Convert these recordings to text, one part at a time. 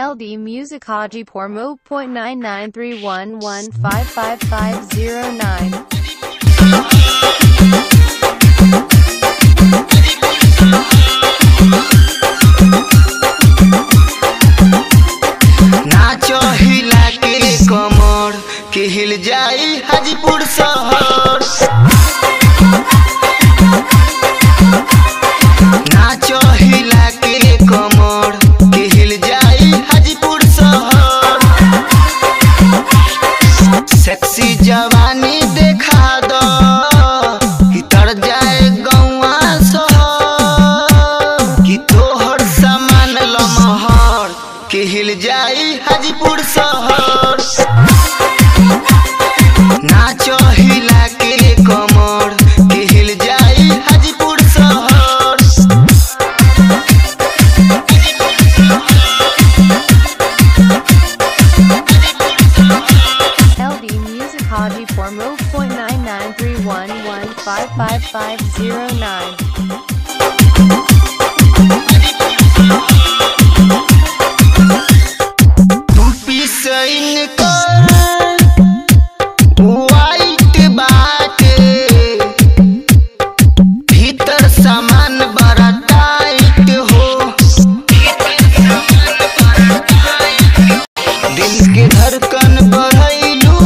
LD Music Hajipur Mo point nine nine three one one five five five zero nine. नाचो हिला के कमर के हिल जाई हाजीपुर शहर नाचो हिला के कमर के हिल जाई हाजीपुर शहर सेक्सी जवानी देखा दो कि तर जाए गौवा शहर कि तोहर सामान लमहर के हिल जाई हाजीपुर शहर नाचो हिला के कमर के हिल जाई हाजीपुर शहर LD Music Hajipur Mo point nine nine three one one five five five zero nine. तू पिसैन कर वाइट बाटे भीतर सामान बड़ा टाइट हो दिल के धड़कन बढ़ैलू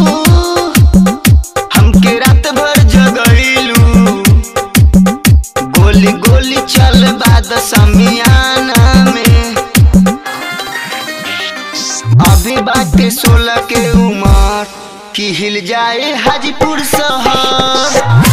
हमके रात भर जगैलू गोली गोली चल बाद समियाना में अभी बाटे सोलह के उमर की हिल जाए हाजीपुर शहर